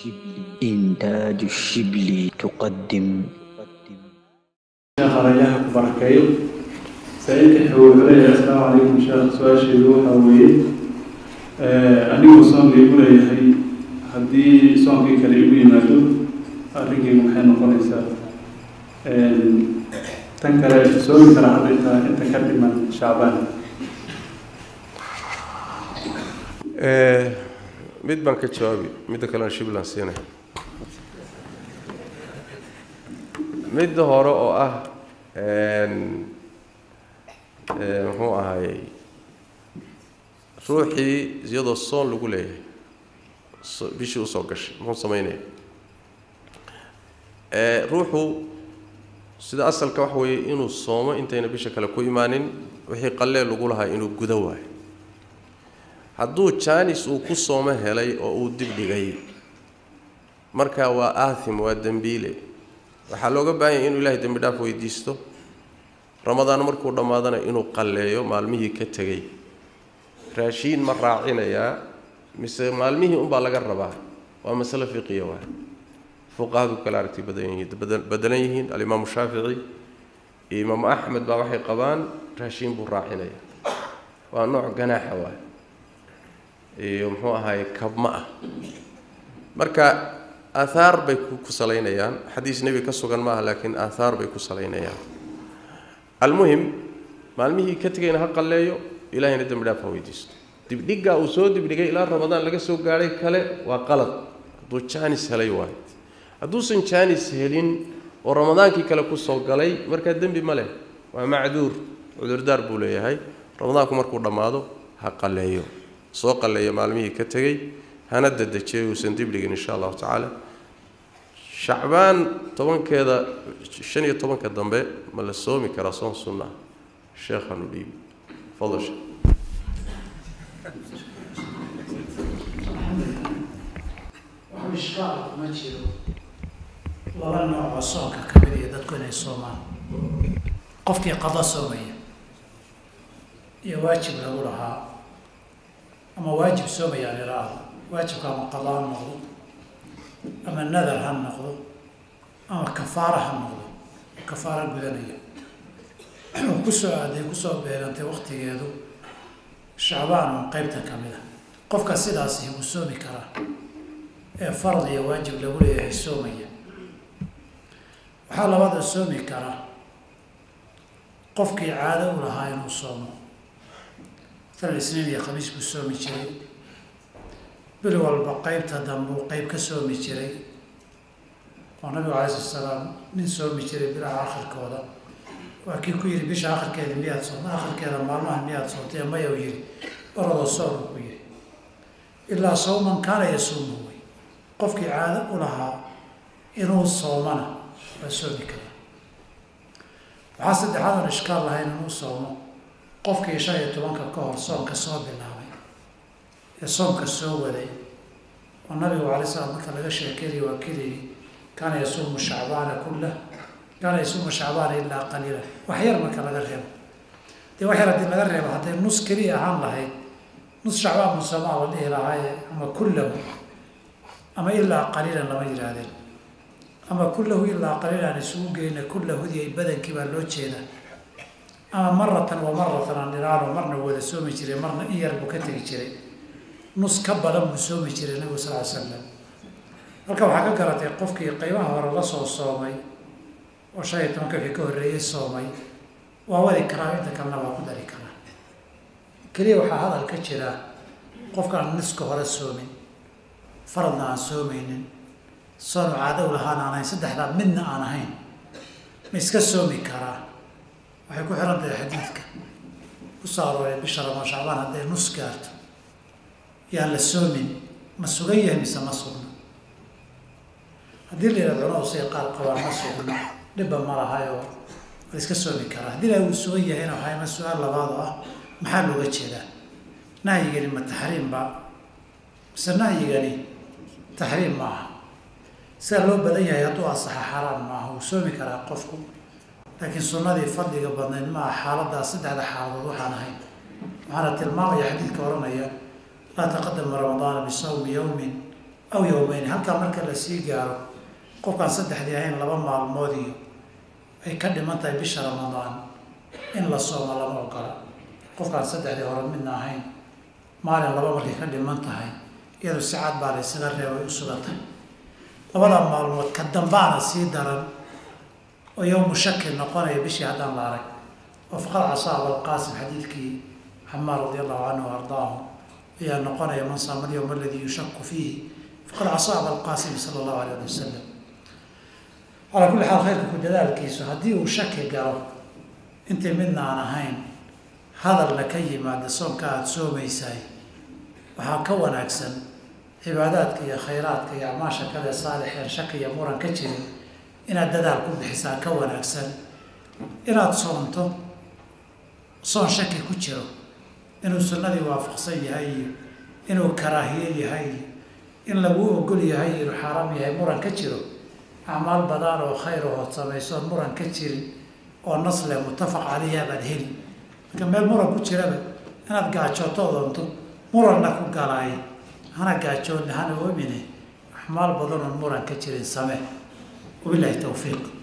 الشبل إنتاج الشبل تقدم sheekh arayaha ku barakeeyo saa-iilka wuxuu leeyahay asalaamu calaykum sheekh su-aasheedu waxaa weeye anigoo soonka igu leeyahay haddii soonkii kale igu yimaado arrinkaygu maxay noqonaysaa tan kale soomi kara hadday tahay inta ka dhiman shacbaan mid baan ka jawaabi midda kalena shiblan siinay midda hore oo ah muxuu ahaayey ruuxii iyadoo soon lagu leeyahay bishii usoo gashay muxuu samaynaya ruuxu sida asalka waxa weeye inuu soomo intayna bisha kale ku imaanin wixii qallee lagu lahaa inuu gudo waayo hadduu jaanis uu ku soomo helay oo uu dibdhigay marka waa aathim waa dembiile waxaa looga baahan yahay inuu ilahay dembi dhaaf weydiisto ramadaan markuu dhammaadana inuu qalleeyo maalmihii ka tegey raashiin ma raacinayaa mise maalmihii unbaa laga rabaa waa masale fiqiya waay fuqahadu kala aragti badan yihiin badelan yihiin alimaamu shaafici iyo imaamu axmed baa waxay qabaan raashiin buu raacinaya waa nooc ganaaxa waay iyo muxuu ahaye kabma ah marka aathaar bay ku salaynayaan xadiis nebi ka sugan maaha laakiin aathaar bay ku salaynayaan almuhim maalmihii ka tegayna ha qalleeyo ilahayna dembi dhaaf ha weydiisto dibdhiggaa uu soo dibdhigay ilaa ramadaan laga soo gaadhay kale waa qalad hadduu jaanis helay waayo hadduusan jaanis helin oo ramadaankii kale kusoo galay markaa dembi ma leh waa macduur cudurdaar buu leeyahay ramadaanku markuu dhammaado ha qalleeyo soo qalleeya maalmihii ka tegey hana dadejiyo uusan dibdhigin insha allahu tacaala shacbaan tobankeeda shan iyo tobanka dambe ma la soomi karaa soon sunna sheekhanu dhiibi fadal sheekh wax ishkaal kuma jiro laba nooc oo soonka ka mid iyo dadku inay soomaan qofkii qado soomaya iyo waajib lagu lahaa ama waajib soomayaan iraahdo waajibka ama qado ha noqdo ama nadar ha noqdo ama kafaara ha noqdo kafaara gudanaya kusoo aaday kusoo beerantay waktigeedu shacbaan oo qeybta ka mid a qofka sidaasi wuu soomi karaa ee farad iyo waajib lagu leeyahay soomaya waxaa labada soomi karaa qofkii caado u lahaa inuu soomo masalan isniin iyo khamiis buu soomi jiray bil walba qeybta dambuu qeyb ka soomi jiray oo nabigu calai slat salaam nin soomi jiray bilaha akhirkooda waa kii ku yidhi bisha akhirkeeda miyaad soomta akhirkeeda maalmaha miyaad soontay maya u yidhi orodoo soomka ku yidhi ilaa sawman kaana yasuumu wey qofkii caado u lahaa inuu soomana waa soomi karaa waxaa saddexaad oon ishkaal lahayn inuu soomo qofkii shan iyo tobanka ka hor soomka soo bilaabay ee soomka soo waday oo nabigu calay slam marka laga sheekeynayo waa keligi kaana yasuumu shacbaana kullah kaana yasuumu shacbaana ilaa qaliila wax yar marka laga reebo dee wax yar haddii laga reebo hadday nus keliya ahaan lahayd nus shacbaan musamaa la dhihi lahaaye ama kullahu ama ilaa qaliilan lama yidhaahdeen ama kullahu ilaa qaliilan isugu geyna kullahudi ay badankii baa loo jeedaa ama maratan wa maratan aan dhiraano marna wada soomi jiray marna in yar buu ka tegi jiray nus ka badan buu soomi jiray nabigu sal ly slam halka waxaa ka garatay qofkii qeybaha hore la soo soomay oo shan iyo tobanka wixii ka horreeyey soomay waa wadi karaa inta kalena waa ku dari karaa keliya waxaa hadal ka jira qofkaan niska hore soomin faradna aan soomaynin soonu caado u lahaan aan ahayn saddexdaa midna aan ahayn ma iska soomi karaa waxay ku xiran tahay xadiidka ku soo arooray bisha ramaan shacbaan hadday nus gaarto yaan la soomin ma sugan yahay mise ma sugna haddii la yidhahdo culamadu siday qaar qabaan ma sugna dhibba ma lahayo waa la iska soomi karaa haddii la uu sugan yahayna waxaa ima su-aal labaad oo ah maxaa looga jeedaa nahyigani ma taxriim ba mise nahyigani taxriim ma aha sida loo badan yahay hadduu asaxa xaaraan maaha wuu soomi karaa qofku laakiin sunnadii fadliga badnayd ma aha xaaladaas saddexda xaaladood waxaan ahayn waxaana tilmaamaya xadiidka odhanaya laa taqadama ramadaana bisawmi yowmin aw yowmeyni halkaa marka la sii gaaro qofkaan saddexdii ahayn laba maalmood iyo ay ka dhiman tahay bisha ramadaan in la soomo lama ogola qofkaan saddexdii hore midna ahayn maalin laba markay ka dhiman tahay iyadu si cad baa la ysaga reebay u sugantay labada maalmood ka dambaana sii daran oo yowmu shaki noqonaya bishii haddaan la arag oo faqad casaa abalqaasim xadiidkii camaar radi allahu canhu wa ardaahu ayaa noqonaya man saama alyowma aladii yushaku fiihi faqad casaa abalqaasim sala allahu alayh ali wasalam calaa kulli xaal khayrka ku dadaalkiisu haddii uu shaki galo intii midna aan ahayn hadalna ka yimaada soonka aada soomaysahay waxaa ka wanaagsan cibaadaadka iyo khayraadka iyo acmaasha kale saalixeen shaki iyo muran ka jirin inaad dadaal ku bixisaa ka wanaagsan inaad soonto soon shaki ku jiro inuu sunnadii waafaqsan yahay iyo inuu karaahiye yahay iyo in laguu ogol yahay inuu xaaraam yahay muran ka jiro acmaal badan oo khayr ahood samaysoon muran ka jirin oo nasle muttafaq caleyha baad heli marka meel muran ku jiraba inaad gaajooto doonto muranna ku galaaye hana gaajoonne hana oomine axmaal badan oon muran ka jirin samee wabilaahi tawfiiq